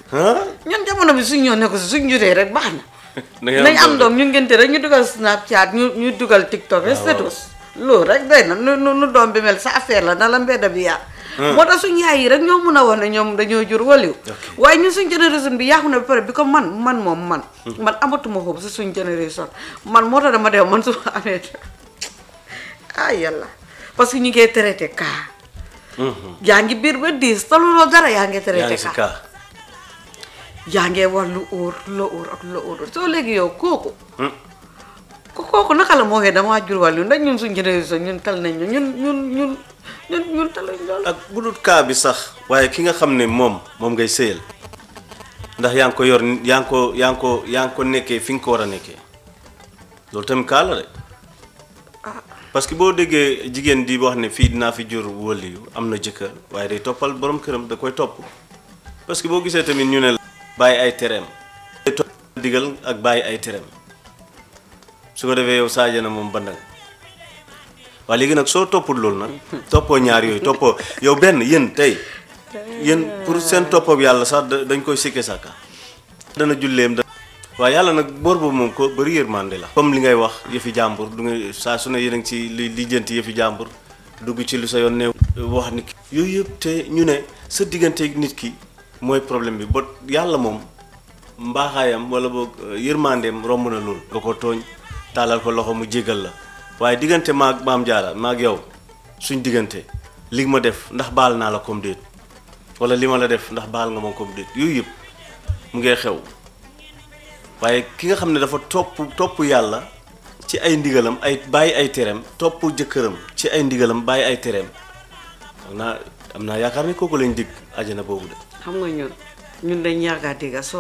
ah ñun jamono bi suñ ñoo nekk si suñ juree rek baax na da ngay nañ am doom ñu ngénte rek ñu dugal snapchat ñu ñu dugal tiktok rek status loolu rek day na nu nu nu doom bi mel sa affaire la na la mbedda bi yàq moo tax suñ yaay yi rek ñoo mun a wax ne ñoom dañoo jur waliw waaye ñun suñ génération bi yàqu na ba pare bi ko man man moom man man amatuma xoobu si suñ génération man moo tax dama dee man su ma amee ah yàlla parce que ñu ngi traité cas yaa ngi biir ba diis taluloo dara yaa ngi yaa traité ngi si cas kaa yaa ngee wax lu óor lu óor ak lu óor soo léegi yow kooku ko kooku naka la moo xee damaa jur wàllu ndax ñun suñ génération ñun tal nañ ñu ñun ñun ñun ñun ñun taluñ loolu ak bu dul kaa bi sax waaye ki nga xam ne moom moom ngay sëyal ndax yaa ngi ko yor yaa ngi ko yaa ngi ko yaa ngi ko nekkee fi nga ko war a nekkee loolu tamit kaa la de parce que boo déggee jigéen di wax ne fii dinaa fi jur wëli yu am na jëkkër waaye day toppal borom këram da koy topp parce que boo gisee tamit ñu ne la bàyyi ay tereem day topp digal ak bàyyi ay tereem su ko defee yow Sadio na moom bandang waaye léegi nag soo toppul loolu nag toppoo ñaar yooyu toppoo yow benn yéen tey yéen pour seen toppab yàlla sax da- dañ koy sikke sàkka dana julleem da waaye yàlla nag boor boobu moom ko bëri yërmande la comme li ngay wax yëfi jàmbur du nga saa su ne yéen a ngi ci li lijjanti yëfi jàmbur dugg ci lu sa yoon ne wax ni yooyu yëpp te ñu ne sa digganteeg nit ki mooy problème bi ba yàlla moom mbaaxaayam wala boog yërmandeem romb na loolu nga ko tooñ taalal ko loxo mu jégal la waaye diggante maag maam jaara maag yow suñ diggante li ma def ndax baal naa la comme déet wala li ma la def ndax baal nga ma comme déet yooyu yëpp mu ngee xew waaye ki nga xam ne dafa topp topp yàlla ci ay ndigalam ay bàyyi ay tereem topp jëkkëram ci ay ndigalam bàyyi ay tereem xam naa am naa yaakaar ne kooku lañ dig àjjana boobu de xam nga ñun ñun dañ yàggaa dégga soo